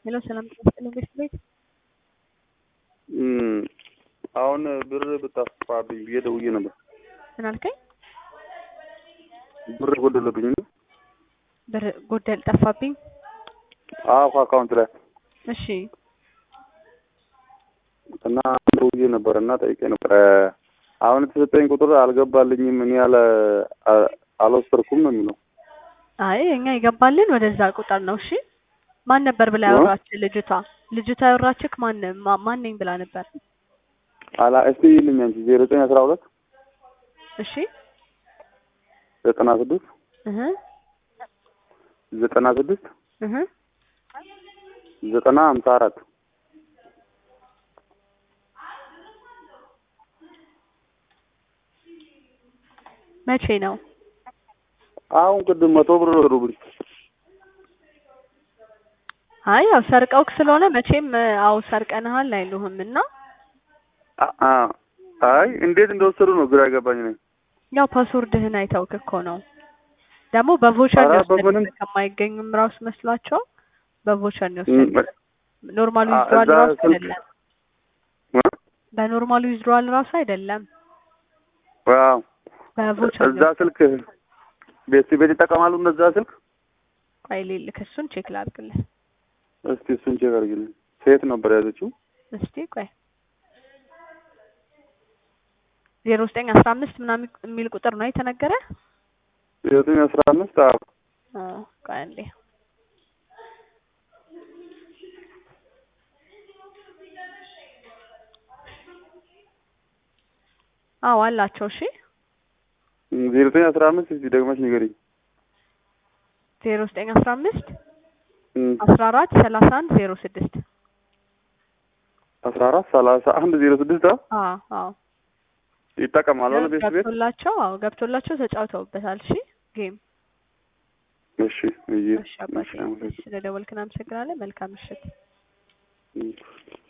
ሄሎ ሰላም ጤና ይስጥልኝ ቤት ቤት አሁን ብር ብታስፋብኝ ብዬ ደውዬ ነበር። ምን አልከኝ? ብር ጎደለብኝ ነው። ብር ጎደል ጠፋብኝ። አዎ ከአካውንት ላይ እሺ እና ደውዬ ነበር እና ጠይቄ ነበር። አሁን የተሰጠኝ ቁጥር አልገባልኝም። እኔ ያለ አልወሰድኩም ነው የሚለው። አይ እኛ ይገባልን ወደዛ ቁጥር ነው። እሺ ማን ነበር ብላ ያወራች ልጅቷ? ልጅቷ ያወራችክ ማን ማ- ማን ነኝ ብላ ነበር? አላ እስቲ ይልኝ አንቺ ዜሮ ዘጠኝ አስራ ሁለት እሺ ዘጠና ስድስት እህ ዘጠና ስድስት እህ ዘጠና ሀምሳ አራት መቼ ነው? አሁን ቅድም መቶ ብር ወሰዱብኝ። አይ ያው ሰርቀውክ ስለሆነ መቼም አው ሰርቀንሃል አይሉህም እና አ- አ- አይ እንዴት እንደወሰዱ ነው ግራ የገባኝ ነኝ። ያው ፓስወርድህን አይተውክ እኮ ነው። ደግሞ በቮቸር ነው ኧረ በምንም- የወሰዱት ከማይገኙም ራሱ መስሏቸው በቮቸር ነው የወሰዱት። ኖርማል አ- ዊዝድሮዋል እዛ ራሱ ስልክ- አይደለም። እ? በኖርማል ዊዝድሮዋል ራሱ አይደለም። ዋው በቮቸር እዛ ስልክ ቤት ቤት ይጠቀማሉ እነዛ ስልክ። ቆይ ልልክ እሱን ቼክ ላድርግልህ። እስቲ እሱን ቼክ አድርጊልኝ። ሴት ነበር ያዘችው። እስቲ ቆይ ዜሮ ዘጠኝ አስራ አምስት ምናምን የሚል ቁጥር ነው የተነገረ። ዘጠኝ አስራ አምስት አዎ አዎ ቆይ አንዴ አዎ አላቸው። እሺ ዜሮ ዘጠኝ አስራ አምስት እስቲ ደግመሽ ንገሪኝ። ዜሮ ዘጠኝ አስራ አምስት እም፣ አስራ አራት ሰላሳ አንድ ዜሮ ስድስት አስራ አራት ሰላሳ አንድ ዜሮ ስድስት አዎ አዎ አዎ ይጠቀማሉ አለ ቤት ቤት። ገብቶላቸው አዎ ገብቶላቸው ተጫውተውበታል። እሺ ጌም እሺ እዬ እሺ አባቴ እሺ፣ አመሰግናለሁ። ስለደወልክን አመሰግናለን። መልካም ምሽት። እም።